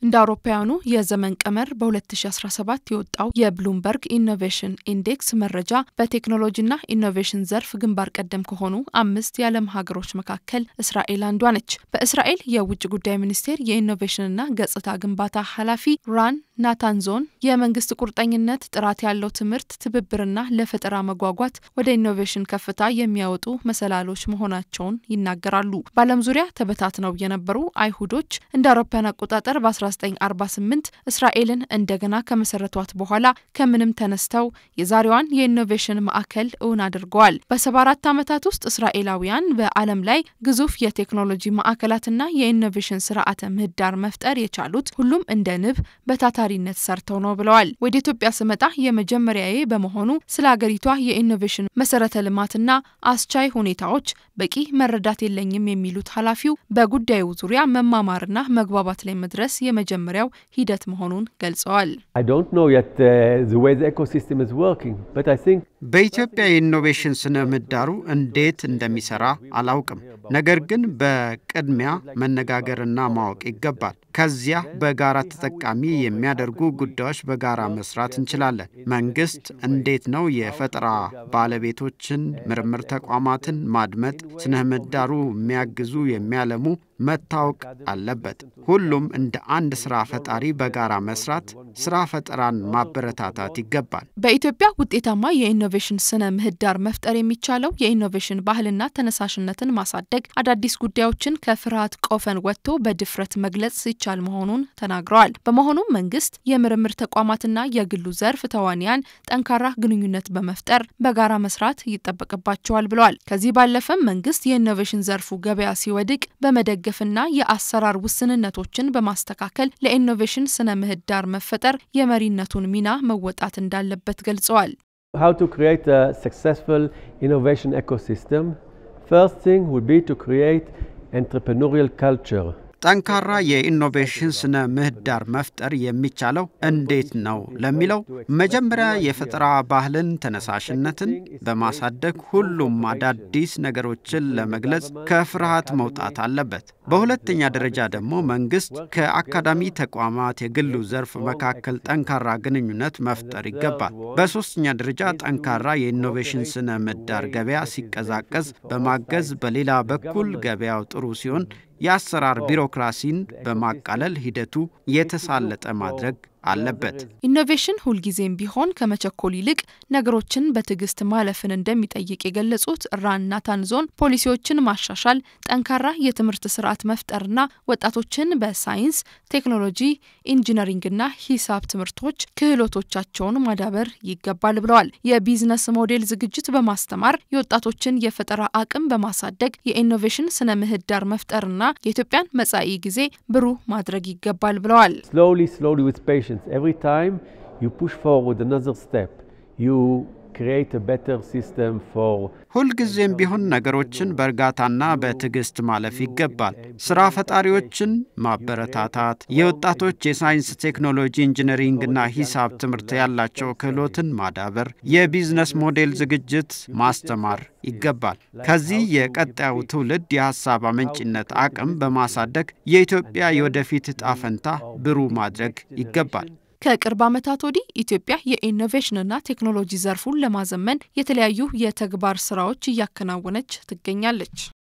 እንደ አውሮፓውያኑ የዘመን ቀመር በ2017 የወጣው የብሉምበርግ ኢኖቬሽን ኢንዴክስ መረጃ በቴክኖሎጂና ኢኖቬሽን ዘርፍ ግንባር ቀደም ከሆኑ አምስት የዓለም ሀገሮች መካከል እስራኤል አንዷ ነች። በእስራኤል የውጭ ጉዳይ ሚኒስቴር የኢኖቬሽንና ገጽታ ግንባታ ኃላፊ ራን ናታንዞን የመንግስት ቁርጠኝነት ጥራት ያለው ትምህርት፣ ትብብርና ለፈጠራ መጓጓት ወደ ኢኖቬሽን ከፍታ የሚያወጡ መሰላሎች መሆናቸውን ይናገራሉ። በዓለም ዙሪያ ተበታትነው የነበሩ አይሁዶች እንደ አውሮፓውያን አቆጣጠር በ1948 እስራኤልን እንደገና ከመሰረቷት በኋላ ከምንም ተነስተው የዛሬዋን የኢኖቬሽን ማዕከል እውን አድርገዋል። በ74 ዓመታት ውስጥ እስራኤላውያን በዓለም ላይ ግዙፍ የቴክኖሎጂ ማዕከላትና የኢኖቬሽን ስርዓተ ምህዳር መፍጠር የቻሉት ሁሉም እንደ ንብ በታታሪነት ሰርተው ነው ብለዋል። ወደ ኢትዮጵያ ስመጣ የመጀመሪያዬ በመሆኑ ስለ ሀገሪቷ የኢኖቬሽን መሰረተ ልማትና አስቻይ ሁኔታዎች በቂ መረዳት የለኝም የሚሉት ኃላፊው በጉዳዩ ዙሪያ መማማርና መግባባት ላይ መድረስ የመጀመሪያው ሂደት መሆኑን ገልጸዋል። በኢትዮጵያ የኢኖቬሽን ስነ ምህዳሩ እንዴት እንደሚሰራ አላውቅም። ነገር ግን በቅድሚያ መነጋገርና ማወቅ ይገባል። ከዚያ በጋራ ተጠቃሚ የሚያደርጉ ጉዳዮች በጋራ መስራት እንችላለን። መንግስት እንዴት ነው የፈጠራ ባለቤቶችን፣ ምርምር ተቋማትን ማድመጥ፣ ስነ ምህዳሩ የሚያግዙ የሚያለሙ መታወቅ አለበት። ሁሉም እንደ አንድ ስራ ፈጣሪ በጋራ መስራት፣ ስራ ፈጠራን ማበረታታት ይገባል። በኢትዮጵያ ውጤታማ የኢኖቬሽን ስነ ምህዳር መፍጠር የሚቻለው የኢኖቬሽን ባህልና ተነሳሽነትን ማሳደግ፣ አዳዲስ ጉዳዮችን ከፍርሃት ቆፈን ወጥቶ በድፍረት መግለጽ ሲቻል መሆኑን ተናግረዋል። በመሆኑም መንግስት፣ የምርምር ተቋማትና የግሉ ዘርፍ ተዋንያን ጠንካራ ግንኙነት በመፍጠር በጋራ መስራት ይጠበቅባቸዋል ብለዋል። ከዚህ ባለፈም መንግስት የኢኖቬሽን ዘርፉ ገበያ ሲወድቅ በመደገፍና የአሰራር ውስንነቶችን በማስተካከል ለኢኖቬሽን ስነ ምህዳር መፈጠር የመሪነቱን ሚና መወጣት እንዳለበት ገልጸዋል። How to create a successful innovation ecosystem? First thing would be to create entrepreneurial culture. ጠንካራ የኢኖቬሽን ስነ ምህዳር መፍጠር የሚቻለው እንዴት ነው ለሚለው መጀመሪያ የፈጠራ ባህልን፣ ተነሳሽነትን በማሳደግ ሁሉም አዳዲስ ነገሮችን ለመግለጽ ከፍርሃት መውጣት አለበት። በሁለተኛ ደረጃ ደግሞ መንግስት ከአካዳሚ ተቋማት፣ የግሉ ዘርፍ መካከል ጠንካራ ግንኙነት መፍጠር ይገባል። በሶስተኛ ደረጃ ጠንካራ የኢኖቬሽን ስነ ምህዳር ገበያ ሲቀዛቀዝ በማገዝ በሌላ በኩል ገበያው ጥሩ ሲሆን የአሰራር ቢሮክራሲን በማቃለል ሂደቱ የተሳለጠ ማድረግ አለበት። ኢኖቬሽን ሁልጊዜም ቢሆን ከመቸኮል ይልቅ ነገሮችን በትዕግስት ማለፍን እንደሚጠይቅ የገለጹት ራን ናታንዞን ፖሊሲዎችን ማሻሻል፣ ጠንካራ የትምህርት ስርዓት መፍጠርና ወጣቶችን በሳይንስ ቴክኖሎጂ፣ ኢንጂነሪንግና ሂሳብ ትምህርቶች ክህሎቶቻቸውን ማዳበር ይገባል ብለዋል። የቢዝነስ ሞዴል ዝግጅት በማስተማር የወጣቶችን የፈጠራ አቅም በማሳደግ የኢኖቬሽን ስነ ምህዳር መፍጠርና የኢትዮጵያን መጻኢ ጊዜ ብሩህ ማድረግ ይገባል ብለዋል። Slowly, slowly with patience. Every time you push forward another step, you create a better system for ሁልጊዜም ቢሆን ነገሮችን በእርጋታና በትዕግስት ማለፍ ይገባል። ስራ ፈጣሪዎችን ማበረታታት፣ የወጣቶች የሳይንስ ቴክኖሎጂ፣ ኢንጂነሪንግና ሂሳብ ትምህርት ያላቸው ክህሎትን ማዳበር፣ የቢዝነስ ሞዴል ዝግጅት ማስተማር ይገባል። ከዚህ የቀጣዩ ትውልድ የሀሳብ አመንጭነት አቅም በማሳደግ የኢትዮጵያ የወደፊት ዕጣ ፈንታ ብሩህ ማድረግ ይገባል። ከቅርብ ዓመታት ወዲህ ኢትዮጵያ የኢኖቬሽንና ቴክኖሎጂ ዘርፉን ለማዘመን የተለያዩ የተግባር ስራዎች እያከናወነች ትገኛለች።